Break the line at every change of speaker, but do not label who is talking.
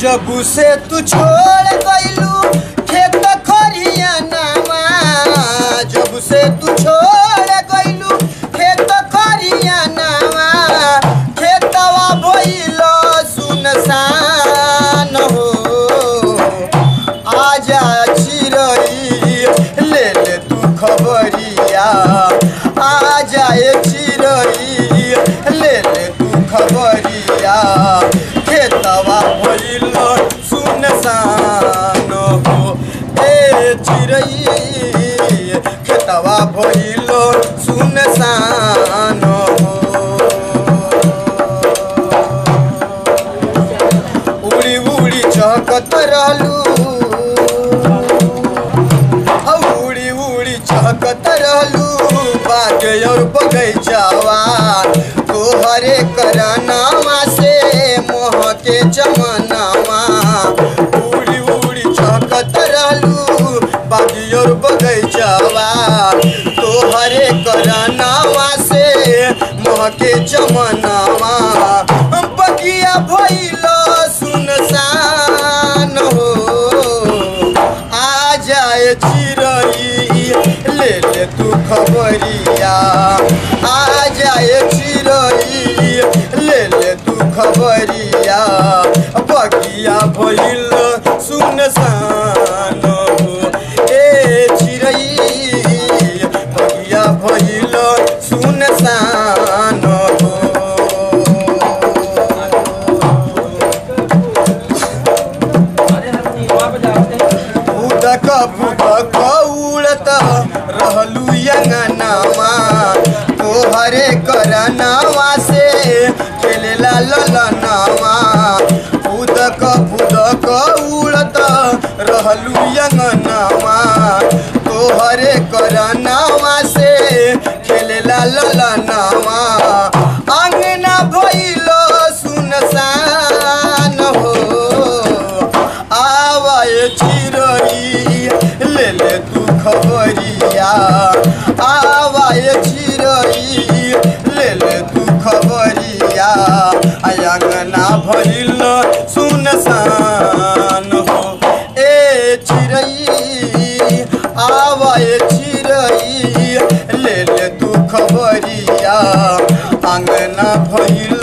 जब से तू छोड़ गइलू खेत खरिया नामा जब से तू छोड़ गइलू खेत खरिया नामा खेतवा भइल सुनसान हो आजा चिरई ले ले तू खबरिया आजा ए चिरई ले ले तू खबरिया खेतवा भइल सुनसान हो ए चिरई खेतवा भइल सुनसान हो उड़ी उड़ी चहकत रहलू औ उड़ी उड़ी चहकत रहलू बाग और बगैचावा तोहरे करनामा से मोह के जमनामा उड़ी उड़ी चहकत रहलू बाग और बगैचावा तोहरे करनामा से मोह के जमनामा बगिया भइल सुनसान हो आ जाए चिरई ले ले तू खबरिया आ जाए चिरई ले ले तू खबरिया बगिया भइल सुनसान हो ए चिरई बगिया भइल सुनसान हो उदक फुदक उड़त रहलू यंगनामा तोहरे करनामा से खेलेला ललनामा उदक फुदक उड़त रहलू यंगनामा तोहरे करनामा से खेलेला ललनामा अंगना भइल सुनसान हो आवाए चिरई ले ले तू खबरिया आवाए चिरई ले ले तू खबरिया आंगना भइल सुनसान हो ए चिरई आवाए चिरई ले ले तू खबरिया आंगना भइल